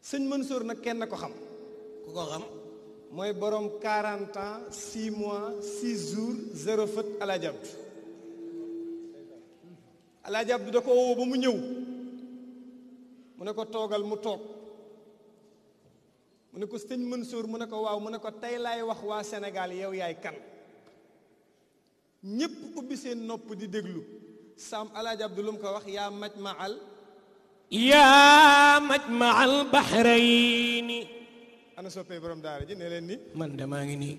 sëñ Mansour nag kenn ko xam ku ko xam mooy borom 40 ans 6 mois 6 jours zéro fët Alaaji Abdu Alaaji Abdu da ko woo ba mu ñëw mu ne ko toogal mu toog mu ne ko sëñ Mansour mu ne ko waaw mu ne ko tey laay wax waa Sénégal yow yaay kan ñépp ubbi seen nopp di déglu Sam Alaaji Abdu lu mu ko wax yaa maj ma al yaa majma al bahrayni ana soppee borom daara ji ne leen ni man de maa ngi nii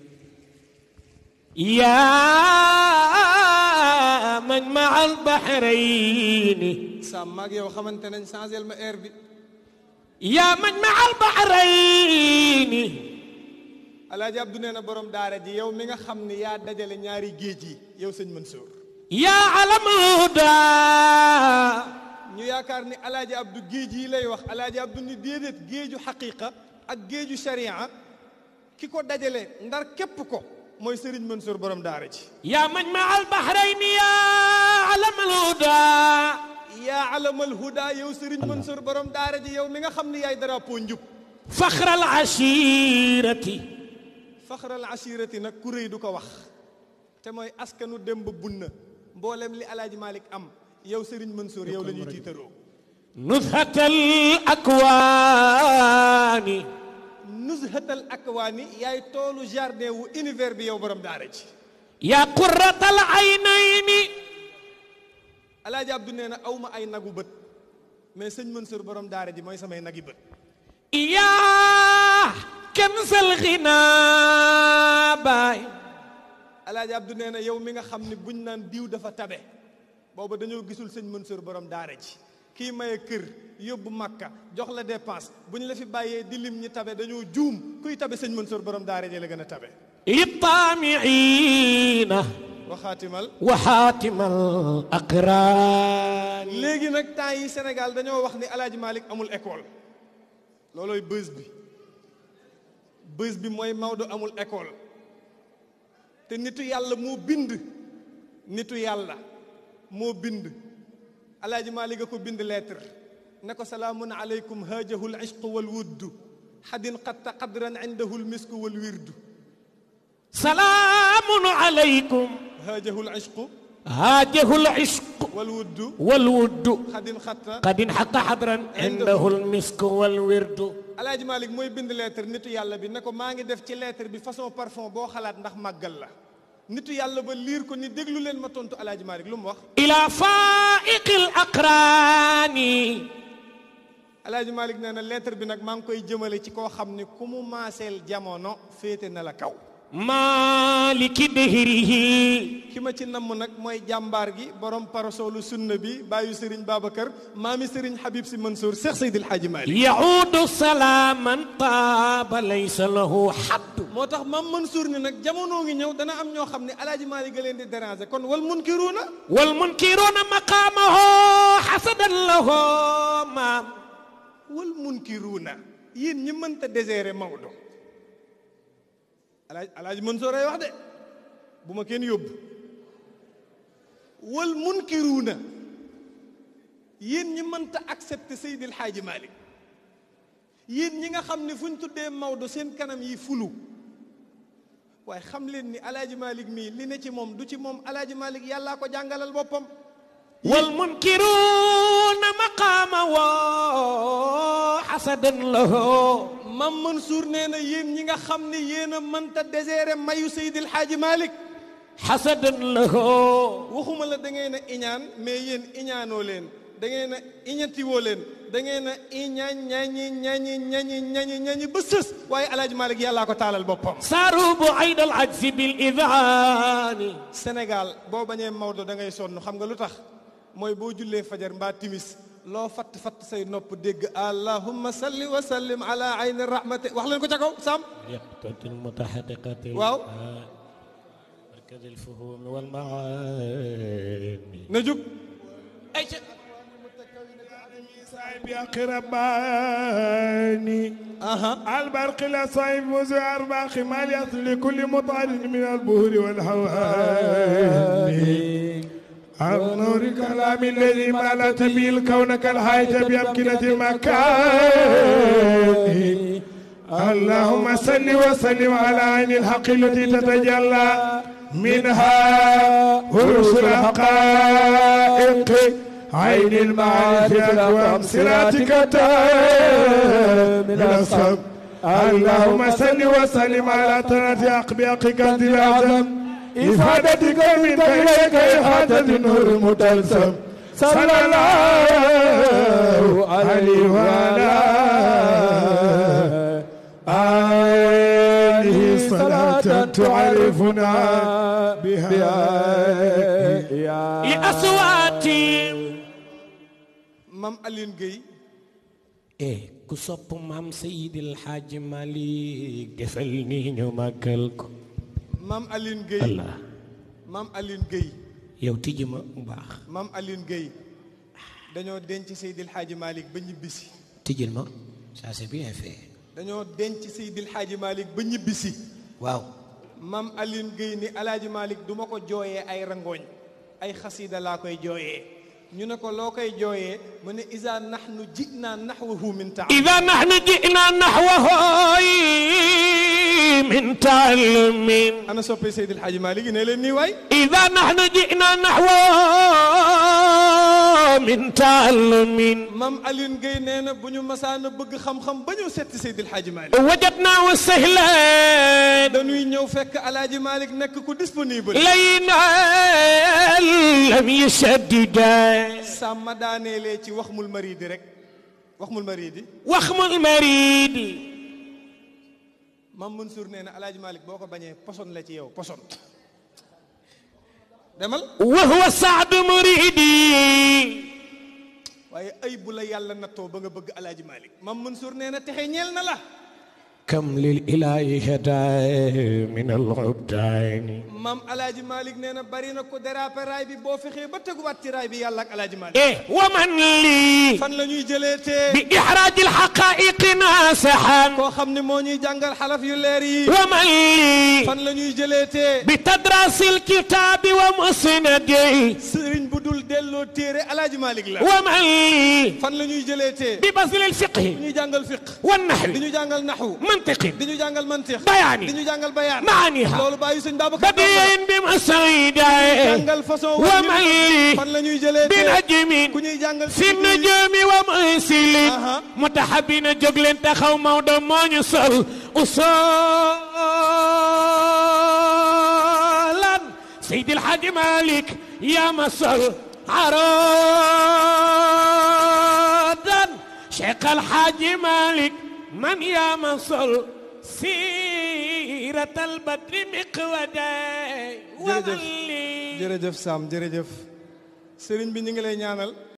yaa majma al bahrayni Sam maag yow xamante nañ changel ma air bi yaa majma al bahrayni Alaaji Abdu nee na borom daara ji yow mi nga xam ni yaa dajale ñaari géej yi yow sëñ Mansour yaa alamal huda ñu yaakaar ni Alaaji Abdu géej yi lay wax Alaaji Abdu ni déedéet géeju xaqiqa ak géeju sharia ki ko dajale ndar képp ko mooy Serigne Mansour borom daara ji yaa majma al bahrayni yaa alamal huda yaa alamal huda yow Serigne Mansour borom daara ji yow mi nga xam ni yaay drapeau njub faxral ashirati faxral ashirati nag ku réy du ko wax te mooy askanu dem ba bunna mboolem li Alaaji Malick am yow Serigne Mansour yow la ñuy tiitaroo nuzhatal akwaani nuzhatal akwaani yaay toolu jardin wu univers bi yow borom daara ji yaa qurratal aynayni Alaaji Abdu nee na aw ma ay nagu bët mais sëñ Mansour borom daara ji mooy samay nagi bët yaa kansal xinaa baay Alaaji Abdu nee na yow mi nga xam ni buñ naan diw dafa tabe booba dañoo gisul sëñ Mansour borom daara ji kii maye kër yóbbu makka jox la dépense bu ñu la fi bàyyee di lim ñi tabe dañoo juum kuy tabe sëñ Mansour borom daara ji la gën a tabe li taamiina waxaatimal wa xaatimal aqraani léegi nag temps yi Sénégal dañoo wax ni Alaaji Malick amul école loolooy bës bi bës bi mooy Maodo amul école te nitu yàlla moo bind nitu yàlla moo bind Alaaji Malick a ko bind lettre ne ko salaamun aleykum haajahu l ishqu wal wuddu xadin qatta qadran indahu l misku wal wirdu salaamun alaykum haajahu l ishqu haajahu l ishqu wal wuddu wal wuddu xadin xatta qad inxaqa xadran indahu l misku wal wirdu Alaaji Malick mooy bind lettre nitu yàlla bi ne ko maa ngi def ci lettre bi façon parfum boo xalaat ndax màggal la nitu yàlla ba liir ko ni déglu leen ma tontu Alaaji Malick lu mu wax ila faiqi l aqraani Alaaji Malick nee na lettre bi nag maa ngi koy jëmale ci koo xam ni ku mu maaseel jamono féete na la kaw maliki dehrihi ki ma ci namm nag mooy jàmbaar gi borom parasolu sunna bi bàyyu Serigne Babacar maami Serigne Habib si Mansour Cheikh Seydil Hadji Malick yaudu salaaman taaba laysa lahu xaddu moo tax maam Mansour ni nag jamono ngi ñëw dana am ñoo xam ne Alaaji Malick ga leen di déranger kon wal munkiruuna wal munkiruuna maqaamahu xasadan lahu maam wal munkiruuna yéen ñi mënta désérer Maodo alaaj alaaji Mansour ay wax de bu ma kenn yóbbu wal munkiruuna yéen ñi mënta accepter Seydil Hadji Malick yéen ñi nga xam ne fu ñu tuddee Maodo seen kanam yi fulu waaye xam leen ni alaaji Malick mii li ne ci moom du ci moom alaaji Malick yàllaa ko jàngalal boppam wal munkiruuna maqaamahu xasadan lahu Mam Mansour nee na yéen ñi nga xam ne yéen a mënta désérer mayu Seydil Hadji Malick xasadan lahu waxuma la da ngeen a iñaan mais yéen iñaanoo leen da ngeen a iñatiwoo leen da ngeen a iñaan ñañi ñañi ñañi ñañi ñañi ba sës waaye alaaji Malick yàllaa ko taalal boppam saaru bu ayd al ajsi bil idaani Sénégal boo bañee Maodo da ngay sonn xam nga lu tax mooy boo jullee fajar mbaa timis loo fatt fatt say nopp dégg allahumma salli wa sallim ala ayni rahmati wax leen ko ca kaw sam يقتضي المتحققة واو. مركز الفهوم والمعاني na jug صاحب أقرباني البرق لا صاحب وزع أربع خمال يصل لكل مطعن من البهور والهوان عن نور كلام الذي ملأت به الكون كالحياة بأمكنة المكان اللهم صل وسلم على عين الحق التي تتجلى منها هرس الحقائق عين المعارف الأقوام صراطك من الصب اللهم صل وسلم على تنات أقبيقك الأعظم إفادتك منك إليك إحاطة النور متلسم صلى الله عليه وعلى آله صلاة تعرفنا بها لأصواتي maam Alioune Gueye eh ku sopp maam Seydil Hadji Malick defal nii ñu màggal ko maam Alioune Gueye Allah maam Alioune Gueye yow tijji ma bu baax maam Alioune Gueye dañoo denc Seydil Hadji Malick ba ñibbisi tijjil ma ça c'est bien fait dañoo denc Seydil Hadji Malick ba ñibbisi waaw maam Alioune Gueye ni alaaji Malick du ma ko jooyee ay rangooñ ay xasiida laa koy jooyee ñu ne ko loo koy jooyee mu ne isa nahnu jinaa nahwahu min taam إذا نحن جئنا نحوه من تعلم ana soppee Seydil Hadji Malick yi ne leen nii waay إذا نحن جئنا نحوه من تعلم maam Alioune Gueye nee na bu ñu masaana bëgg xam-xam ba ñëw setti Seydil Hadji Malick وجدناه سهلا dañuy ñëw fekk alaaji Malick nekk ku disponible لينا لم يشدد sàmma daaneelee ci wax mul maridi rek wax mul maridi وخم المريد maam Mansour nee na alaaji Malick boo ko bañee poson la ci yow poson demal وهو سعد مريدي waaye ay bu la yàlla nattoo ba nga bëgg alaaji Malick maam Mansour nee na texe ñeel na la كم للإله هدى من العبدان maam alaaji Malick nee na bari na ko dérapé raay bi boo fexee ba teguwaat ci raay bi yàlla ak alaaji Malick إيه ومن لي fan la ñuy jëlee tee بإحراج الحقائق ناصحا koo xam ne moo ñuy jàngal xalaf yu leer yi ومن لي fan la ñuy jëlee tee بتدرس الكتاب ومسنده sëriñ bu dul delloo téere alaaji Malick la ومن لي fan la ñuy jëlee tee ببذل الفقه di ñu jàngal fiq di والنحو ñu jàngal naxu منطق di ñu jàngal mantiq بياني di ñu jàngal bayaan معانيها loolu bàyyi sëñ Babacar بديع بمصيده jàngal façon ومن لي fan la ñuy jëlee tee بنجم ku ñuy jàngal في النجوم ومرسل Aha. متحبين jógleen taxaw Maodo moo ñu sol usolan Seydi El Hadji Malick yaa ma sol arodan Cheikh El Hadji Malick man yaa ma sol sirat al badri miqwada jërëjëf jërëjëf Sam jërëjëf sëriñ bi ñu ngi lay ñaanal